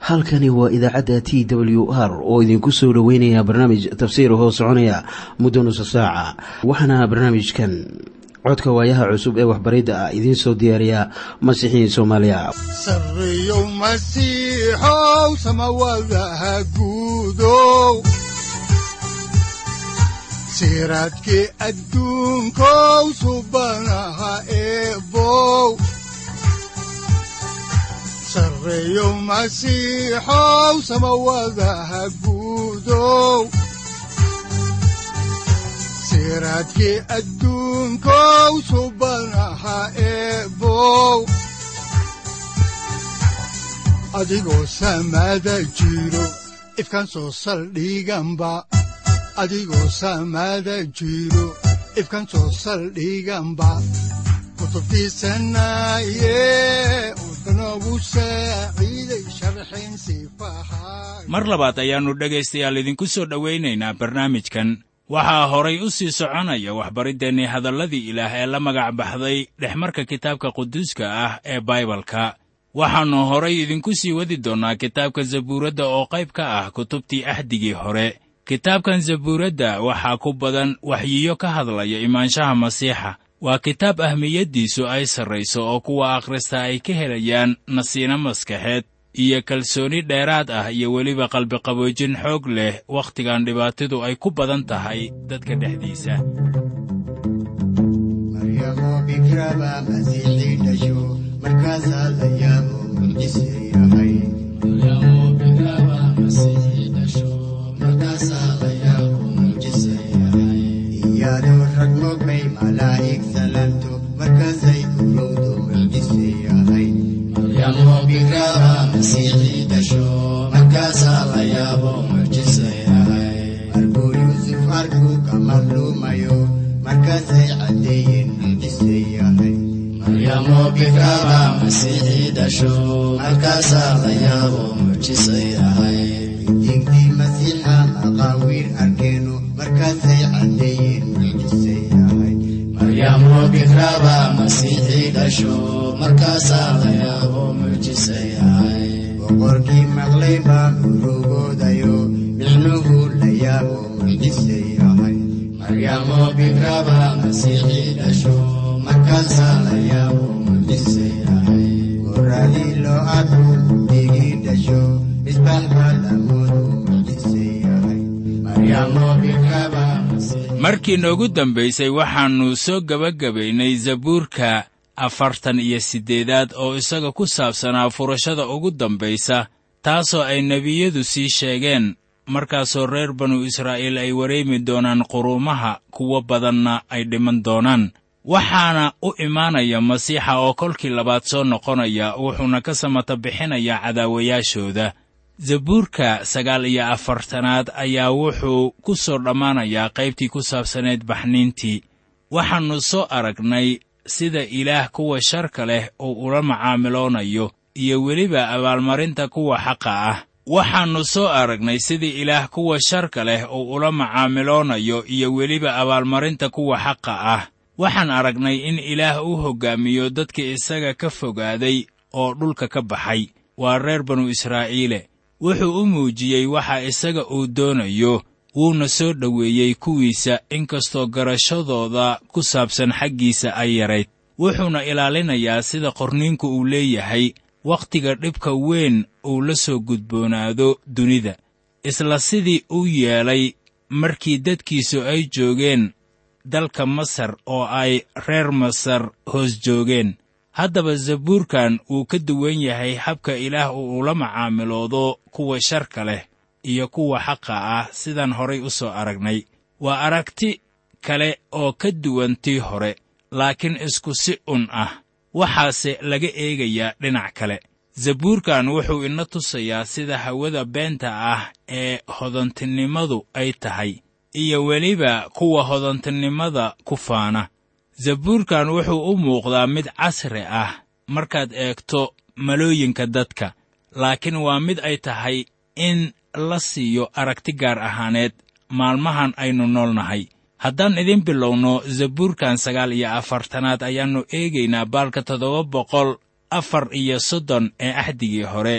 halkani waa idaacadda t w r oo idinku soo dhoweynaya barnaamij tafsiir hoo soconaya muddo nusa saaca waxaana barnaamijkan codka waayaha cusub ee waxbaridda ah idiin soo diyaariya masiixiin soomaaliya sareyow masiixow samawadaha guudow siraadkii adduunkow subanaha eebow sareyow masiixow samawadaha guudow siraadkii adduunkow subanaha eebow adigoo samada jiro ifkan soo saldhiganba adigoo samada jiro ifkan soo saldhiganba kutubtiisanaye udanogu saaciiday sharxin sifaha mar labaad ayaannu dhegaystayaal idinku soo dhowaynaynaa barnaamijkan waxaa horay u sii soconaya waxbariddeenii hadalladii ilaah ee la magac baxday dhexmarka kitaabka quduuska ah ee baibalka waxaannu horay idinku sii wadi doonnaa kitaabka zabuuradda oo qayb ka ah kutubtii axdigii hore kitaabkan zabuuradda waxaa ku badan waxyiyo ka hadlaya imaanshaha masiixa waa kitaab ahmiyaddiisu ay sarrayso oo kuwa akhrista ay ka helayaan nasiino maskaxeed iyo kalsooni dheeraad ah iyo weliba qalbiqaboojin xoog leh wakhtigan dhibaatadu ay ku badan tahay dadka dhexdiisa maryamo bikraba masiixii dhasho markaasaa la yaabo mucjise yahay iyadoo rag mogbay malaa'ig salanto markaasay urowdo mucjise yahay markuu yuusuf arkuu ka madluumayo markaasay caddeeyeen mucjise yahay diintii masiixa maqaawiir arkeenu markaasay caddeeyeen mucjise yahay boqorkii maqlay baa urugoodayo micnuhu la yaabo mucjise yahay markaasaa la yaabo mucjise yahay goradii loo arku digii dhasho misbaax baa lamoodu mucjise yahay markii noogu dambaysay waxaannu soo gebagabaynay zabuurka afartan iyo siddeedaad oo isaga ku saabsanaa furashada ugu dambaysa taasoo ay nebiyadu sii sheegeen markaasoo reer banu israa'iil ay wareemi doonaan quruumaha kuwo badanna ay dhiman doonaan waxaana u imaanaya masiixa oo kolkii labaad soo noqonaya wuxuuna ka samata bixinayaa cadaawayaashooda zabuurka sagaal iyo afartanaad ayaa wuxuu ku soo dhammaanayaa qaybtii ku saabsaneed baxniintii waxaannu soo aragnay sida ilaah kuwa sharka leh uu ula macaamiloonayo iyo weliba abaalmarinta kuwa xaqa ah waxaannu soo aragnay sida ilaah kuwa sharka leh uu ula macaamiloonayo iyo weliba abaalmarinta kuwa xaqa ah waxaan aragnay in ilaah uu hoggaamiyo dadka isaga ka fogaaday oo dhulka ka baxay waa reer banu israa'iile wuxuu u muujiyey waxa isaga uu doonayo wuuna soo dhoweeyey kuwiisa inkastoo garashadooda ku saabsan xaggiisa ay yarayd wuxuuna ilaalinayaa sida qorniinku uu leeyahay wakhtiga dhibka weyn uu la soo gudboonaado dunida isla sidii uu yeelay markii dadkiisu ay joogeen dalka masar oo ay reer masar hoos joogeen haddaba zabuurkan wuu ka duwan yahay habka ilaah uu ula macaamiloodo kuwa sharka leh iyo kuwa xaqa ah sidaan horay u soo aragnay waa aragti kale oo ka duwan tii hore laakiin isku si un ah waxaase laga eegayaa dhinac kale zabuurkan wuxuu ina tusayaa sida hawada beenta ah ee hodantinimadu ay tahay iyo weliba kuwa hodantinimada ku faana zabuurkan wuxuu u muuqdaa mid casri ah markaad eegto malooyinka dadka laakiin waa mid ay tahay in la siiyo aragti gaar ahaaneed maalmahan aynu noolnahay haddaan idin bilowno zabuurkan sagaal iyo afartanaad ayaannu eegaynaa baalka toddoba boqol afar iyo soddon ee axdigii hore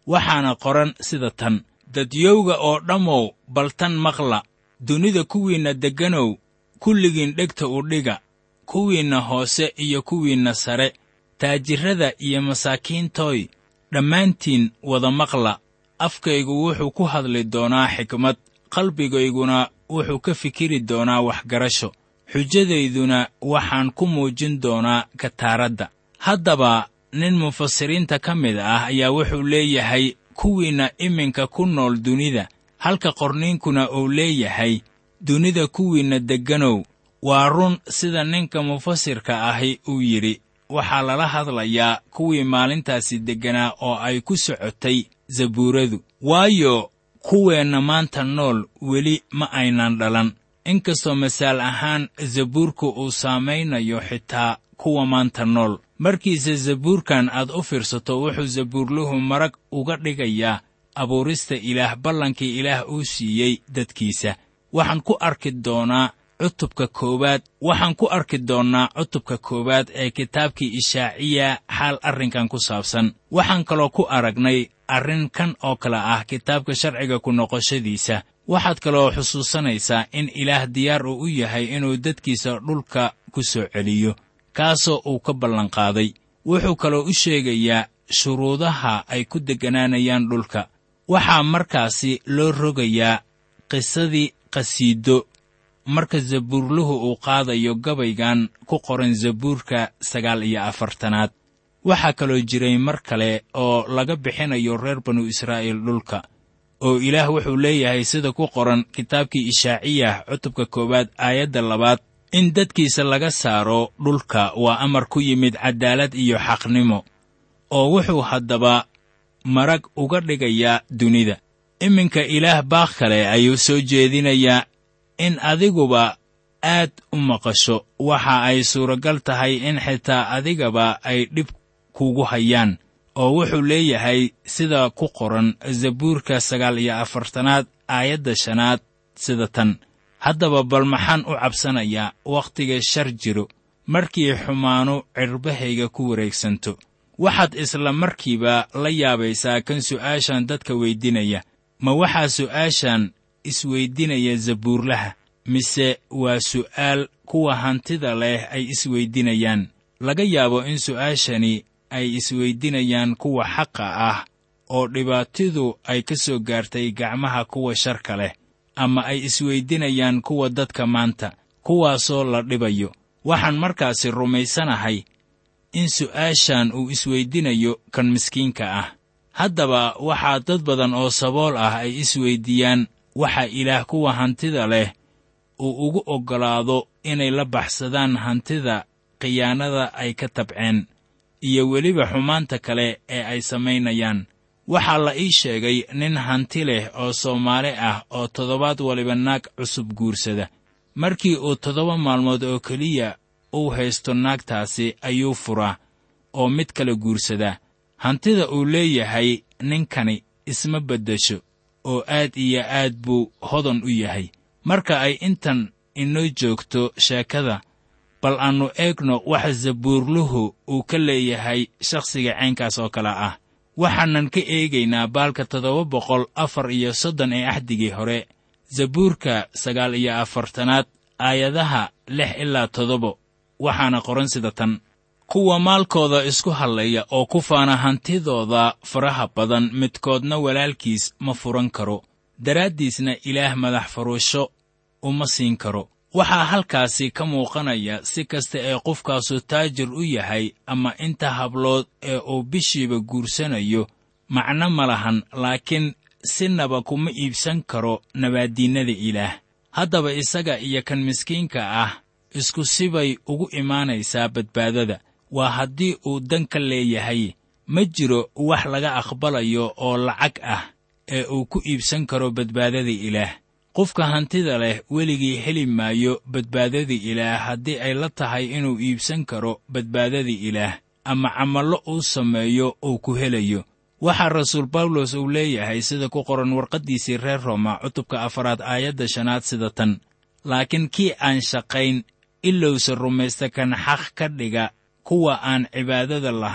waxaana qoran sida tan dadyowga oo dhammow baltan maqla dunida kuwiinna degganow kulligiin dhegta u dhiga kuwiinna hoose iyo kuwiinna sare taajirrada iyo masaakiintooy dhammaantiin wada maqla afkaygu wuxuu ku hadli doonaa xikmad qalbigayguna wuxuu ka fikiri doonaa waxgarasho xujadayduna waxaan ku muujin doonaa kataaradda haddaba nin mufasiriinta ka mid ah ayaa wuxuu leeyahay kuwiinna iminka ku nool dunida halka qorniinkuna uu leeyahay dunida kuwiinna degganow waa run sida ninka mufasirka ahi uu yidhi waxaa lala hadlayaa kuwii maalintaasi degganaa oo ay ku socotay zabuuradu waayo kuweenna maanta nool weli ma aynan dhalan inkastoo masaal ahaan zabuurku uu saamaynayo xitaa kuwa maanta nool markiise zabuurkan aad u fiirsato wuxuu zabuurluhu marag uga dhigayaa abuurista ilaah ballankii ilaah uu siiyey dadkiisa waxaan ku arki doonaa cutubka koowaad waxaan ku arki doonnaa cutubka koowaad ee kitaabkii ishaaciya xaal arrinkan ku saabsan waxaan kaloo ku aragnay arrin kan oo kale ah kitaabka sharciga ku noqoshadiisa waxaad kaloo xusuusanaysaa in ilaah diyaar uu u yahay inuu dadkiisa dhulka ku soo celiyo kaasoo uu ka ballanqaaday wuxuu kaloo u sheegayaa shuruudaha ay ku degganaanayaan dhulka waxaa markaasi loo rogayaa qisadii qhasiido marka zabuurluhu uu qaadayo gabaygan ku qoran zabuurka sagaal iyo afartanaad waxaa kaloo jiray mar kale oo laga bixinayo reer banu israa'iil dhulka oo ilaah wuxuu leeyahay sida ku qoran kitaabkii ishaaciyah cutubka koowaad aayadda labaad in dadkiisa laga saaro dhulka waa amar ku yimid caddaalad iyo xaqnimo oo wuxuu haddaba marag uga dhigayaa dunida iminka ilaah baaq kale ayuu soo jeedinayaa in adiguba aad u maqasho waxa ay suuragal tahay in xitaa adigaba ay dhib kugu hayaan oo wuxuu leeyahay sida ku qoran zabuurka sagaal iyo afartanaad aayadda shanaad sida tan haddaba bal maxaan u cabsanayaa wakhtiga shar jiro markii xumaanu cirbahayga ku wareegsanto waxaad isla markiiba la yaabaysaa kan su'aashan dadka weydinaya ma waxaa su'aashan isweydinaya zabuurlaha mise waa su'aal kuwa hantida leh ay isweydinayaan laga yaabo in su'aashani ay isweydinayaan kuwa xaqa ah oo dhibaatidu ay ka soo gaartay gacmaha kuwa sharka leh ama ay isweydinayaan kuwa dadka maanta kuwaasoo la dhibayo waxaan markaasi rumaysanahay in su'aashan uu isweydinayo kan miskiinka ah haddaba waxaa dad badan oo sabool ah ay isweyddiiyaan waxa ilaah kuwa hantida leh uu ugu oggolaado inay la baxsadaan hantida khiyaanada ay ka tabceen iyo weliba xumaanta kale ee ay samaynayaan waxaa la ii sheegay nin hanti leh oo soomaali ah oo toddobaad waliba naag cusub guursada markii uu toddoba maalmood oo keliya uu haysto naagtaasi ayuu furaa oo mid kale guursadaa hantida uu leeyahay ninkani isma beddesho oo aad iyo aad buu hodan u yahay marka ay intan inoo joogto sheekada bal aannu eegno waxa zabuurluhu uu ka leeyahay shakhsiga caynkaas oo kale ah waxaanan ka eegaynaa baalka toddoba boqol afar iyo soddon ee axdigii hore zabuurka sagaal iyo afartanaad aayadaha lix ilaa toddoba waxaana qoran sida tan kuwa maalkooda isku hadlaya oo ku faana hantidooda faraha badan midkoodna walaalkiis ma furan karo daraaddiisna ilaah madax furuusho uma siin karo waxaa halkaasi ka muuqanaya si kasta ee qofkaasu taajir u yahay ama inta hablood ee uu bishiiba guursanayo macno ma lahan laakiin sinaba kuma iibsan karo nabaaddiinnada ilaah haddaba isaga iyo kan miskiinka ah isku sibay ugu imaanaysaa badbaadada waa haddii uu dan ka leeyahay ma jiro wax laga aqbalayo oo lacag ah ee uu ku iibsan karo badbaadada ilaah qofka hantida leh weligii heli maayo badbaadada ilaah haddii ay la tahay inuu iibsan karo badbaadada ilaah ama camallo uu sameeyo uu ku helayo waxaa rasuul bawlos uu leeyahay sida ku qoran warqaddiisii reer rooma cutubka afaraad aayadda shanaad sida tan laakiin kii aan shaqayn ilowse rumaysta kan xaq ka dhiga kuwa aan cibaadada lahayn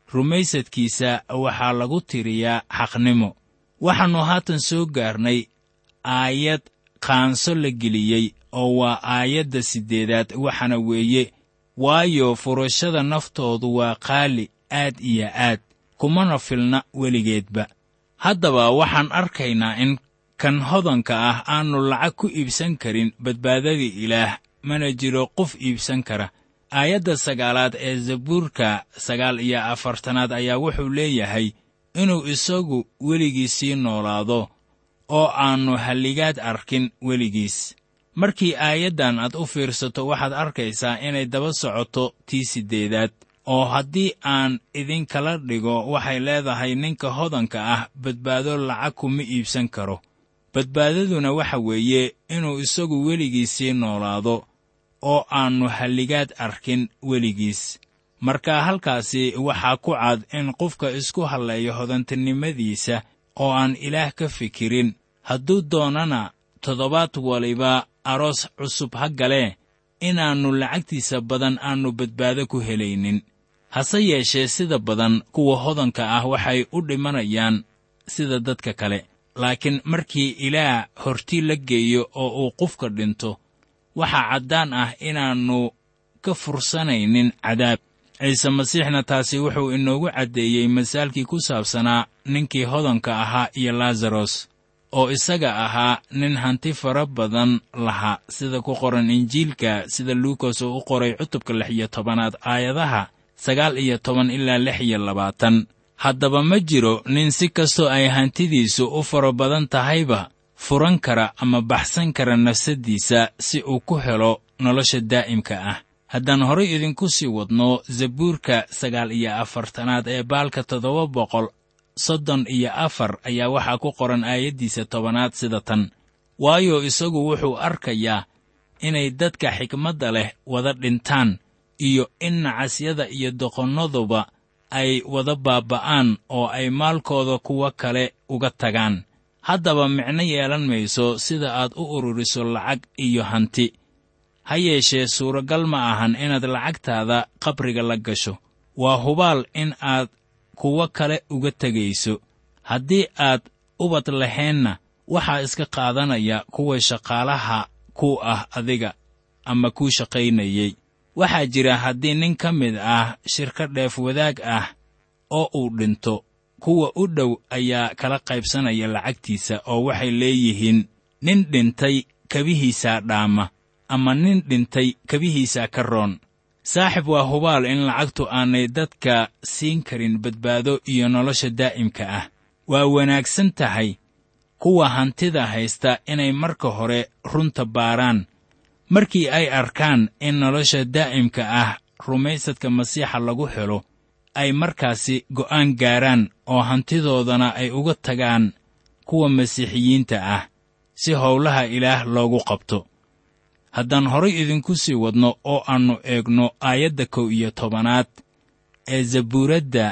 rumaysadkiisa waxaa lagu tiriyaa xaqnimo waxaannu haatan soo gaarnay aayad qaanso la geliyey oo waa aayadda siddeedaad waxaana weeye waayo furashada naftoodu waa qaali aad iyo aad kumana filna weligeedba haddaba waxaan arkaynaa in kan hodanka ah aannu lacag ku iibsan karin badbaadadii ilaah mana jiro qof iibsan kara aayadda sagaalaad ee zabuurka sagaal iyo afartanaad ayaa wuxuu leeyahay inuu isagu weligii sii noolaado oo aannu halligaad arkin weligiis markii aayaddan aad u fiirsato waxaad arkaysaa inay daba socoto tii siddeedaad oo haddii aan idinkala dhigo waxay leedahay ninka hodanka ah badbaado lacag kuma iibsan karo badbaadaduna waxa weeye inuu isagu weligii sii noolaado oo aannu halligaad arkin weligiis marka halkaasi waxaa ku cad in qofka isku halleeyo hodantinimadiisa oo aan ilaah ka fikirin hadduu doonana toddobaad waliba aroos cusub ha galee inaannu lacagtiisa badan aannu badbaado ku helaynin hase yeeshee sida badan kuwa hodanka ah waxay u dhimanayaan sida dadka kale laakiin markii ilaah hortii la geeyo oo uu qofka dhinto waxaa caddaan ah inaannu ka fursanaynin cadaab ciise masiixna taasi wuxuu inoogu caddeeyey masaalkii ku saabsanaa ninkii hodanka ahaa iyo laasaros oo isaga ahaa nin hanti fara badan lahaa sida ku qoran injiilka sida luukas uu u qoray cutubka lix iyo tobanaad aayadaha sagaal iyo toban ilaa lix iyo labaatan haddaba ma jiro nin si kastoo ay hantidiisu u fara badan tahayba furan kara ama baxsan kara nafsaddiisa si uu ku helo nolosha daa'imka ah haddaan horay idinku sii wadno zabuurka sagaal iyo afartanaad ee baalka toddoba boqol soddon iyo afar ayaa waxaa ku qoran aayaddiisa tobanaad sida tan waayo isagu wuxuu arkayaa inay dadka xikmadda leh wada dhintaan iyo in nacasyada iyo doqonnaduba ay wada baaba'aan oo ay maalkooda kuwo kale uga tagaan haddaba micno yeelan mayso sida aad u ururiso lacag iyo hanti ha yeeshee suuragal ma ahan inaad lacagtaada qabriga la gasho waa hubaal in aad kuwo kale uga tegayso haddii aad ubad laheenna waxaa iska qaadanaya kuwa shaqaalaha ku ah adiga ama kuu shaqaynayey waxaa jira haddii nin ka mid ah shirka dheef wadaag ah oo uu dhinto kuwa u dhow ayaa kala qaybsanaya lacagtiisa oo waxay leeyihiin nin dhintay kabihiisaa dhaama ama nin dhintay kabihiisaa ka roon saaxib waa hubaal in lacagtu aanay dadka siin karin badbaado iyo nolosha daa'imka ah waa wanaagsan tahay kuwa hantida haysta inay marka hore runta baaraan markii ay arkaan in nolosha daa'imka ah rumaysadka masiixa lagu helo ay markaasi go'aan gaaraan oo hantidoodana ay uga tagaan kuwa masiixiyiinta ah si howlaha ilaah loogu qabto haddaan horay idinku sii wadno oo aannu eegno aayadda kow iyo tobanaad ee zabuuradda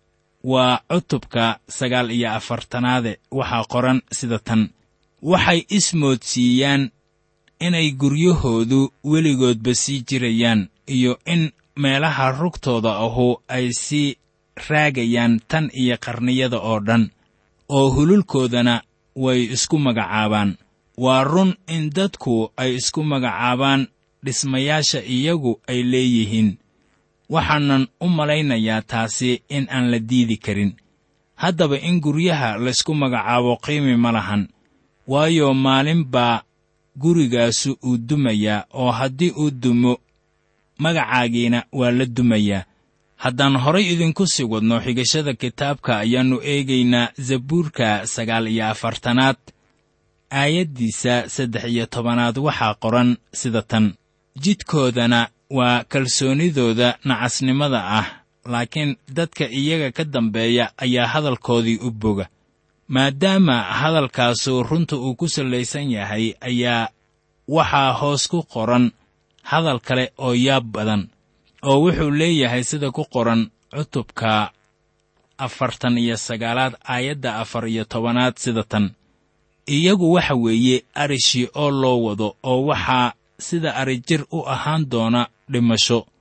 waa cutubka sagaal iyo afartanaade waxaa qoran sida tan waxay ismoodsiiyaan inay guryahoodu weligoodba sii jirayaan iyo in meelaha rugtooda ahu ay sii raagayaan tan iyo qarniyada oo dhan oo hululkoodana way isku magacaabaan waa run in dadku ay isku magacaabaan dhismayaasha iyagu ay leeyihiin waxaanan u malaynayaa taasi in aan la diidi karin haddaba in guryaha laysku magacaabo qiimi ma lahan waayo maalin baa gurigaasu uu dumayaa oo haddii uu dumo magacaagiina waa la dumayaa haddaan horay idinku sii wadno xigashada kitaabka ayaannu eegaynaa zabuurka sagaal iyo afartanaad aayaddiisa saddex iyo tobanaad waxaa qoran sida tan jidkoodana waa kalsoonidooda nacasnimada ah laakiin dadka iyaga ka dambeeya ayaa hadalkoodii u boga maadaama hadalkaasu runta uu ku sallaysan yahay ayaa waxaa hoos ku qoran hadal kale oo yaab badan oo wuxuu leeyahay sida ku qoran cutubka afartan iyo sagaalaad aayadda afar iyo tobanaad sida tan iyagu waxa weeye arishii oo loo wado oo waxaa sida arijir u ahaan doona dhimasho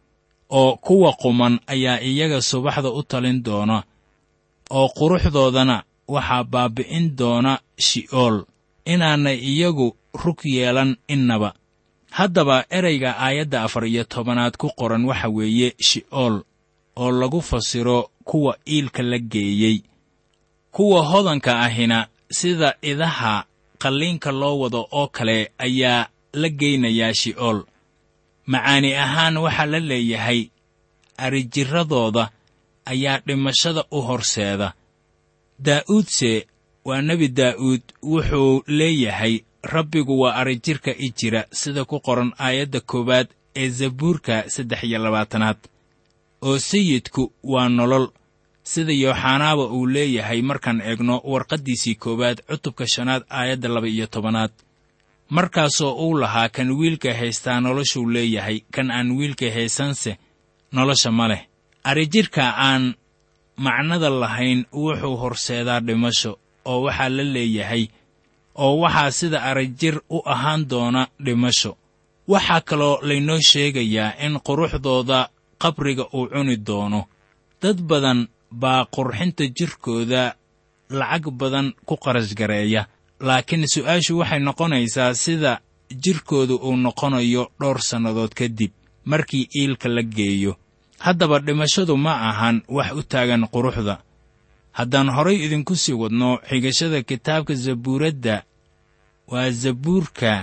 oo kuwa quman ayaa iyaga subaxda u talin doona oo quruxdoodana waxaa baabbi'in doona shi'ool inaanay iyagu rug yeelan innaba haddaba ereyga aayadda afar iyo tobanaad ku qoran waxa weeye shi'ool oo lagu fasiro kuwa iilka la geeyey kuwa hodanka ahina sida idaha qalliinka loo wado oo kale ayaa la geynayaa shi'ool macaani ahaan waxaa la leeyahay arijirradooda ayaa dhimashada u horseeda daa'uudse waa nebi daa'uud wuxuu leeyahay rabbigu waa arijirka i jira sida ku qoran aayadda koowaad ee zabuurka saddex iyo labaatanaad oo sayidku waa nolol sida yooxanaaba uu leeyahay markaan eegno warqaddiisii koowaad cutubka shanaad aayadda laba iyo tobanaad markaasoo uu lahaa kan wiilka haystaa noloshuu leeyahay kan aan wiilka haysanse nolosha ma leh arijirka aan macnada lahayn wuxuu horseedaa dhimasho oo waxaa la leeyahay oo waxaa sida arijir u ahaan doona dhimasho waxaa kaloo laynoo sheegayaa in quruxdooda qabriga uu cuni doono dad badan baa qurxinta jirkooda lacag badan ku qarashgareeya laakiin su'aashu waxay noqonaysaa sida jirkooda uu noqonayo dhowr sannadood kadib markii iilka la geeyo haddaba dhimashadu ma ahan wax u taagan quruxda haddaan horay idinku sii wadno xigashada kitaabka zabuuradda waa zabuurka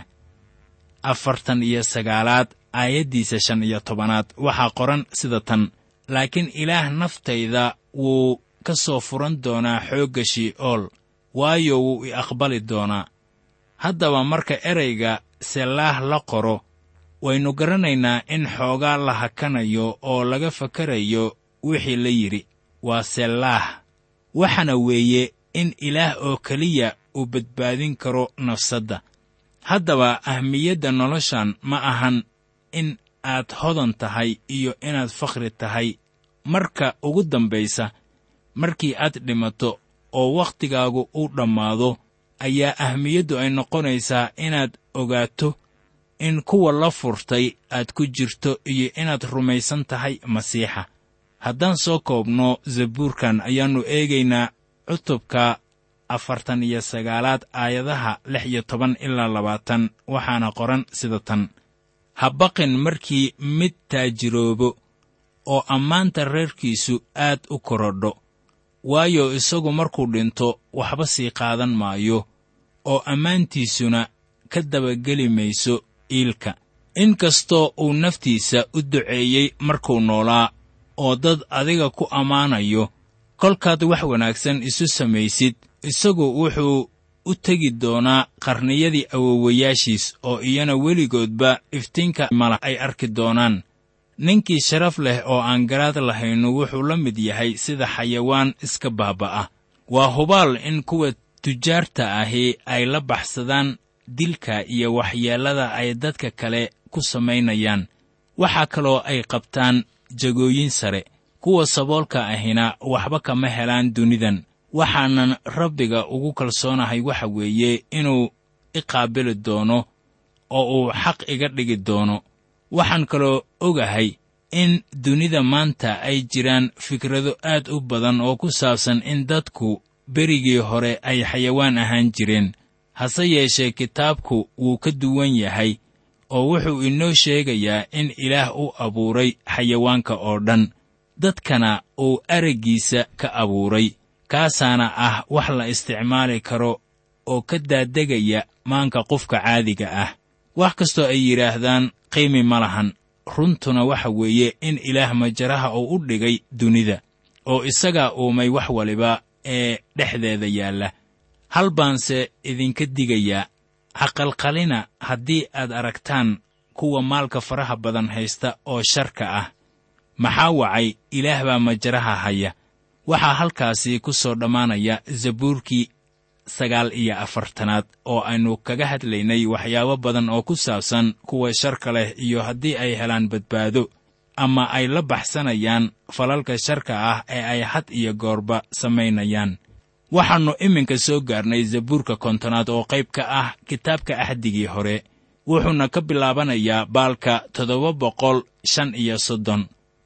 afartan iyo sagaalaad aayaddiisa shan iyo tobanaad waxaa qoran sida tan laakiin ilaah naftayda wuu ka soo furan doonaa xoogga shi'ool waayo wuu i aqbali doonaa haddaba marka erayga sellaah la qoro waynu garanaynaa in xoogaa la hakanayo oo laga fakarayo wixii la yidhi waa sellaah waxaana weeye in ilaah oo keliya uu badbaadin karo nafsadda haddaba ahmiyadda noloshan ma ahan in aad hodan tahay iyo inaad fakhri tahay marka ugu dambaysa markii aad dhimato oo wakhtigaagu uu dhammaado ayaa ahmiyaddu ay noqonaysaa inaad ogaato in kuwa la furtay aad ku jirto iyo inaad rumaysan tahay masiixa haddaan soo koobno zabuurkan ayaannu eegaynaa cutubka afartan iyo sagaalaad aayadaha lix iyo toban ilaa labaatan waxaana qoran sida tan ha baqin markii mid taajiroobo oo ammaanta reerkiisu aad u korodho waayo isagu markuu dhinto waxba sii qaadan maayo oo ammaantiisuna ka dabageli mayso iilka inkastoo uu naftiisa u duceeyey markuu noolaa oo dad adiga ku ammaanayo kolkaad wax wanaagsan isu samaysid isagu wuxuu u tegi doonaa qarniyadii awowayaashiis oo iyana weligoodba iftiinka mala ay arki doonaan ninkii sharaf leh oo aan garaad lahaynu wuxuu la mid yahay sida xayawaan iska baaba'a waa hubaal in kuwa tujaarta ahi ay la baxsadaan dilka iyo waxyeellada ay dadka kale ku samaynayaan waxaa kaloo ay qabtaan jagooyin sare kuwa saboolka ahina waxba kama helaan dunidan waxaanan rabbiga ugu kalsoonahay waxa weeye inuu i qaabili doono oo uu xaq iga dhigi doono waxaan kaloo ogahay in dunida maanta ay jiraan fikrado aad u badan oo ku saabsan in dadku berigii hore ay xayawaan ahaan jireen hase yeeshee kitaabku wuu ka duwan yahay oo wuxuu inoo sheegayaa in ilaah u abuuray xayawaanka oo dhan dadkana uu araggiisa ka abuuray kaasaana ah wax la isticmaali karo oo ka daadegaya maanka qofka caadiga ah wax kastoo ay yidhaahdaan qiimi ma lahan runtuna waxa weeye in ilaah majaraha uu u dhigay dunida oo isagaa uumay wax waliba ee dhexdeeda yaalla hal baanse idinka digayaa haqalqalina haddii aad aragtaan kuwa maalka faraha badan haysta oo sharka ah maxaa wacay ilaah baa majaraha haya waxaa halkaasi ku soo dhammaanaya zabuurkii sagaal iyo afartanaad oo aynu kaga hadlaynay waxyaabo badan oo ku saabsan kuwa sharka leh iyo haddii ay helaan badbaado ama ay la baxsanayaan falalka sharka ah ee ay had iyo goorba samaynayaan waxaannu iminka soo gaarnay zabuurka kontonaad oo qayb ka ah kitaabka axdigii hore wuxuuna ka bilaabanayaa baalka toddoba boqol shan iyo soddon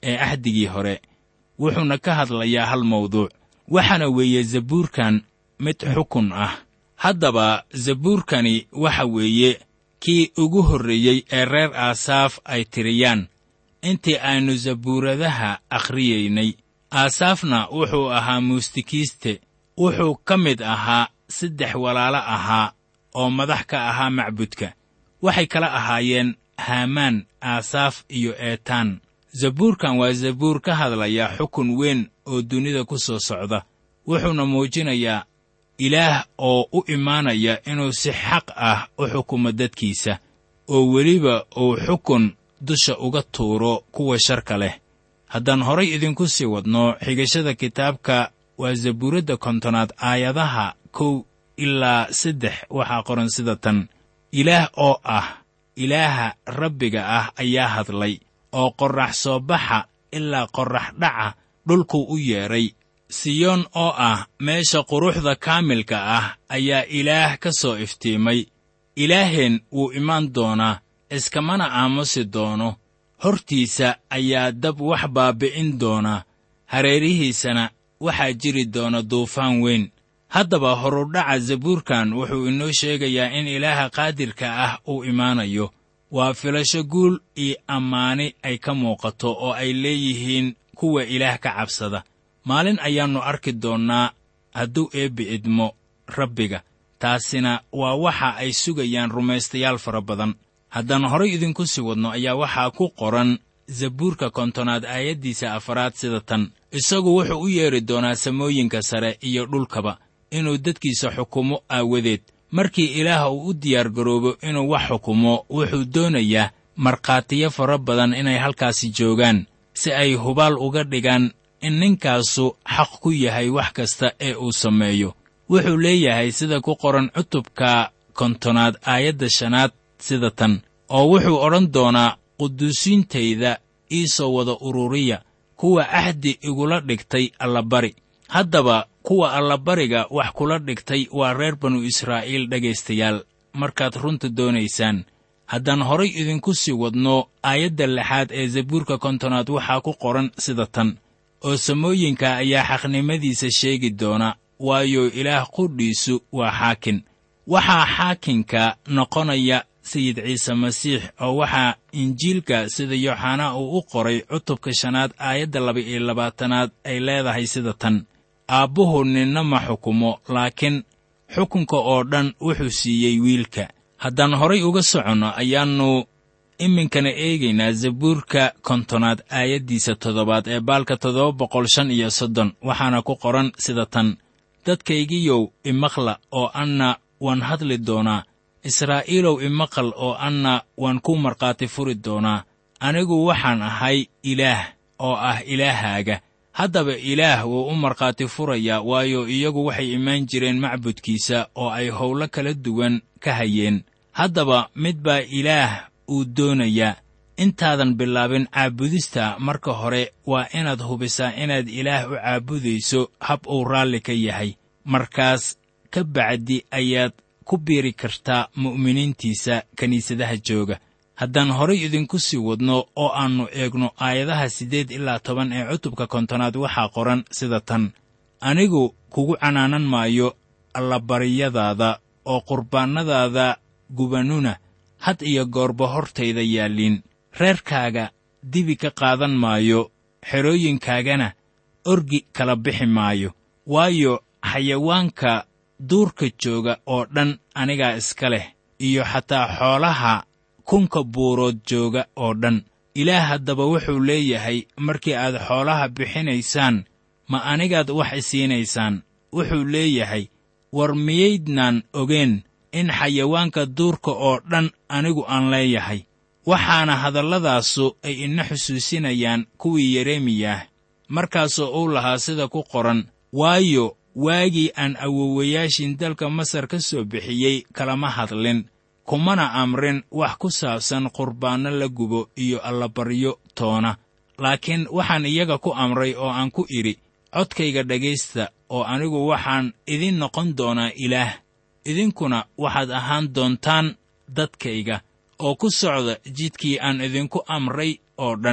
ee axdigii hore wuxuuna ka hadlayaa hal mawduuc waxaana weeye zabuurkan mid xukun ah haddaba zabuurkani waxa weeye kii ugu horreeyey ee reer aasaaf ay tiriyaan intii aynu zabuuradaha akhriyaynay aasaafna wuxuu ahaa muusikiiste wuxuu ka mid ahaa saddex walaalo ahaa oo madax ka ahaa macbudka waxay kala ahaayeen haamaan aasaaf iyo eetaan zabuurkan waa zabuur ka hadlaya xukun weyn oo dunida ku soo socda wuxuuna muujinayaa ilaah oo u imaanaya inuu si xaq ah u xukumo dadkiisa oo weliba uu xukun dusha uga tuuro kuwa sharka leh haddaan horay idinku sii wadno xigashada kitaabka waa zabuuradda kontonaad aayadaha kow ilaa saddex waxaa qoran sida tan ilaah oo ah ilaaha rabbiga ah ayaa hadlay oo qorrax soo baxa ilaa qorrax dhaca dhulkuu u yeedhay siyoon oo ah meesha quruxda kaamilka ah ayaa ilaah ka soo iftiimay ilaaheen wuu imaan doonaa iskamana aamusi doono hortiisa ayaa dab wax baabbi'in doona hareerihiisana waxaa jiri doona duufaan weyn haddaba horudhaca zabuurkan wuxuu inoo sheegayaa in ilaaha qaadirka ah uu imaanayo waa filasho guul iyo ammaani ay ka muuqato oo ay leeyihiin kuwa ilaah ka cabsada maalin ayaannu arki doonnaa hadduu eebbi idmo rabbiga taasina waa waxa ay sugayaan rumaystayaal fara badan haddaan horay idinku sii wadno ayaa waxaa ku qoran zabuurka kontonaad aayaddiisa afaraad sida tan isagu wuxuu u yeedhi doonaa samooyinka sare iyo dhulkaba inuu dadkiisa xukumo aawadeed markii ilaah uu u diyaargaroobo inuu wax xukumo wuxuu doonayaa markhaatiyo fara badan inay halkaasi joogaan si ay hubaal uga dhigaan in ninkaasu xaq ku yahay wax kasta ee uu sameeyo wuxuu leeyahay sida ku qoran cutubka kontonaad aayadda shanaad sida tan oo wuxuu odhan doonaa quduusiintayda ii soo wada ururiya kuwa ahdi igula dhigtay allabari haddaba kuwa allabariga wax kula dhigtay waa reer banu israa'iil dhegaystayaal markaad runta doonaysaan haddaan horay idinku sii wadno aayadda lixaad ee zabuurka kontonaad waxaa ku qoran sida tan oo samooyinka ayaa xaqnimadiisa sheegi doona waayo ilaah qudhiisu waa xaakin waxaa xaakinka noqonaya sayid ciise masiix oo waxaa injiilka sida yooxanaa uu u qoray cutubka shanaad aayadda laba-iyo labaatanaad ay leedahay sida tan aabbuhu ninna ma xukumo laakiin xukunka oo dhan wuxuu siiyey wiilka haddaan horay uga soconno ayaannu iminkana eegaynaa zabuurka kontonaad aayaddiisa toddobaad ee baalka toddoba boqol shan iyo soddon waxaana ku qoran sida tan dadkaygiyow imaqla oo anna waan hadli doonaa israa'iilow imaqal oo anna waan ku markhaati furi doonaa anigu waxaan ahay ilaah oo ah ilaahaaga haddaba ilaah wuu u markhaati furayaa waayo iyagu waxay imaan jireen macbudkiisa oo ay howlo kala duwan ka hayeen haddaba mid baa ilaah uu doonayaa intaadan bilaabin caabudista marka hore waa inaad hubisaa inaad ilaah u caabudayso hab uu raalli ka yahay markaas ka bacdi ayaad ku biiri kartaa mu'miniintiisa kiniisadaha jooga haddaan horay idinku sii wadno oo aannu eegno aayadaha siddeed ilaa toban ee cutubka kontonaad waxaa qoran sida tan anigu kugu canaanan maayo allabaryadaada oo qurbaannadaada gubanuna had iyo goorba hortayda yaalliin reerkaaga dibi ka qaadan maayo xerooyinkaagana orgi kala bixi maayo waayo xayawaanka duurka jooga oo dhan anigaa iska leh iyo xataa xoolaha kunka buurood jooga oo dhan ilaah haddaba wuxuu leeyahay markii aad xoolaha bixinaysaan ma anigaad wax isiinaysaan wuxuu leeyahay war miyaydnaan ogeen in xayawaanka duurka oo dhan anigu aan leeyahay waxaana hadalladaasu ay ina xusuusinayaan kuwii yeremiyah markaasoo uu lahaa sida ku qoran waayo waagii aan awowayaashin dalka masar ka soo bixiyey kalama hadlin kumana amrin wax ku saabsan qurbaanno la gubo iyo allabaryo toona laakiin waxaan iyaga ku amray oo aan ku idhi codkayga dhegaysta oo anigu waxaan idin noqon doonaa ilaah idinkuna waxaad ahaan doontaan dadkayga oo ku socda jidkii aan idinku amray oo dhan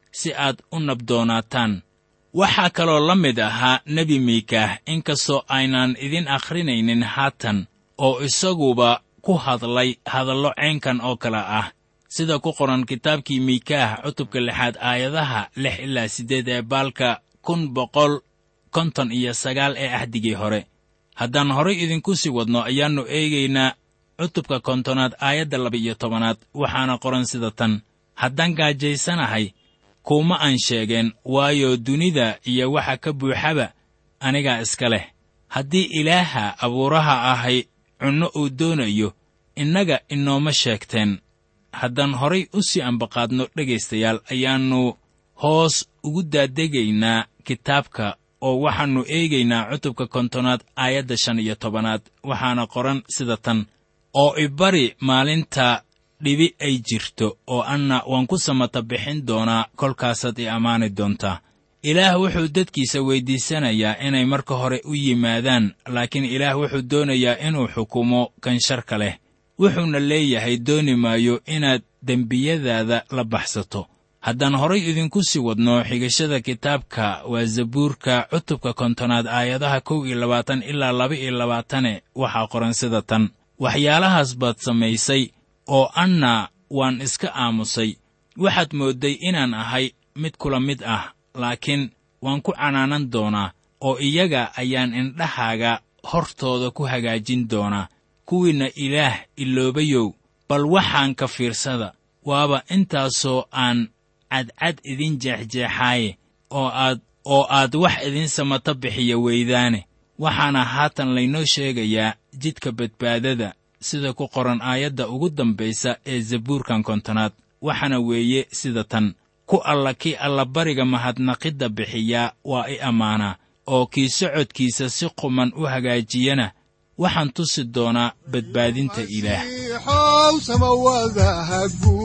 si aad u nabdoonaataan waxaa kaloo la mid ahaa nebi miikaah inkastoo aynaan idin akhrinaynin haatan oo isaguba ku hadlay hadallo caynkan oo kale ah sida ku qoran kitaabkii miikaah cutubka lixaad aayadaha lix ilaa siddeed ee baalka kun boqol konton iyo sagaal ee ahdigii hore haddaan horay idinku sii wadno ayaannu eegaynaa cutubka kontonaad aayadda laba-iyo tobanaad waxaana qoran sida tan haddaan gaajaysanahay kuuma aan sheegeen waayo dunida iyo waxa ka buuxaba anigaa iska leh haddii ilaaha abuuraha ahay cunno uu doonayo innaga inooma sheegteen haddaan horay u sii ambaqaadno dhegaystayaal ayaannu hoos ugu daadegaynaa kitaabka oo waxaannu eegaynaa cutubka kontonaad aayadda shan iyo tobanaad waxaana qoran sida tan oo ibari maalinta dhibi ay jirto oo anna waan ku samata bixin doonaa kolkaasaad i ammaani doontaa ilaah wuxuu dadkiisa weyddiisanayaa inay marka hore u yimaadaan laakiin ilaah wuxuu doonayaa inuu xukumo kan sharka leh wuxuuna leeyahay dooni maayo inaad dembiyadaada la baxsato haddaan horay idinku sii wadno xigashada kitaabka waa zabuurka cutubka kontonaad aayadaha kow iyo labaatan ilaa laba iyo labaatane waxaa qoran sida tan waxyaalahaas baad samaysay oo anna waan iska aamusay waxaad moodday inaan ahay mid kula mid ah laakiin waan ku canaanan doonaa oo iyaga ayaan indhahaaga hortooda ku hagaajin doonaa kuwiinna ilaah iloobayow bal waxaan ka fiirsada waaba intaasoo aan cadcad idin jeexjeexaaye oo aad oo aad wax idin samata bixiya weydaane waxaana haatan laynoo sheegayaa jidka badbaadada sida ku qoran aayadda ugu dambaysa ee zabuurkan kontonaad waxaana weeye sida tan ku alla kii allabariga mahadnaqidda bixiyaa waa i ammaanaa oo kii socodkiisa si quman u hagaajiyana waxaan tusi doonaa badbaadinta ilaah masiixow samawadaha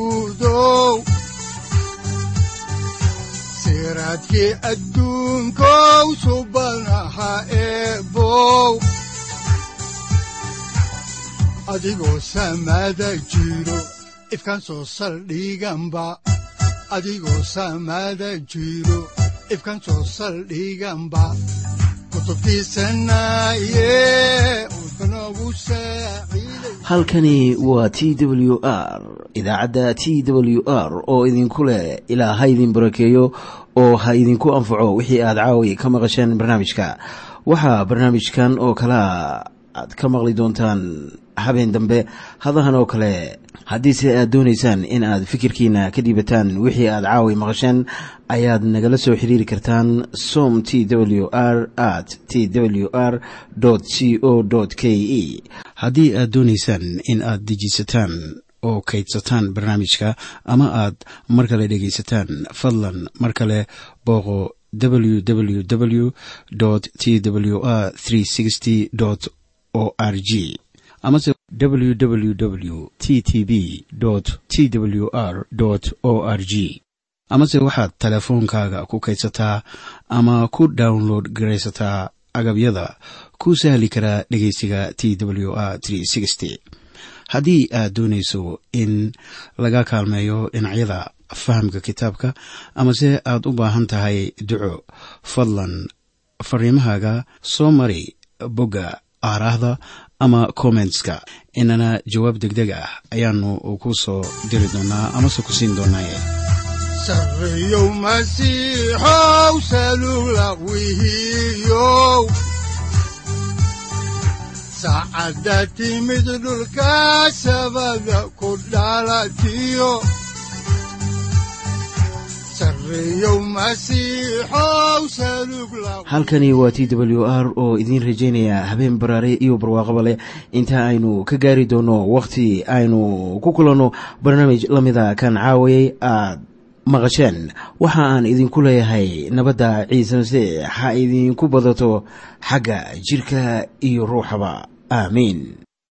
guudow siraadkii adduunkow subanaha eebow adigoo samada jiro ifkaan soo saldhiganba adigoo samada jiro ifkaan soo saldhiganba kutubtiisanaye udbanogu saaciiday halkani waa t w r idaacadda t w r oo idinku leh ilaa ha idin barakeeyo oo ha idinku anfaco wixii aad caawi ka maqasheen barnaamijka waxaa barnaamijkan oo kalaa aad ka maqli doontaan habeen dambe hadahan oo kale haddiise aad doonaysaan in aad fikirkiina ka dhiibataan wixii aad caawi maqasheen ayaad nagala soo xiriiri kartaan som t w r at t w r c o k e haddii aad doonaysaan in aad dejiisataan oo kaydsataan barnaamijka ama aad mar kale dhegaysataan fadlan mar kale booqo www t w r o r g amase www t t b t w r o r g amase waxaad teleefoonkaaga ku kaydsataa ama ku download garaysataa agabyada ku sahli karaa dhegeysiga t w r haddii aad doonayso in laga kaalmeeyo dhinacyada fahamka kitaabka amase aad u baahan tahay duco fadlan fariimahaaga soo mari bogga aaraahda ama kommentska inana jawaab degdeg ah ayaanu ku soo diri doonaa amase ku siin doonaaye sarreyow masiixow salula wihiyow saacadda timid dhulka sabada ku dhalatiyo sarreyow masiixow salug la halkani waa t w r oo idiin rajaynaya habeen baraare iyo barwaaqaba leh inta aynu ka gaari doono wakhti aynu ku kulanno barnaamij la mida kan caawayay aad maqasheen waxa aan idinku leeyahay nabadda ciise masiix ha idinku badato xagga jidhka iyo ruuxaba aamiin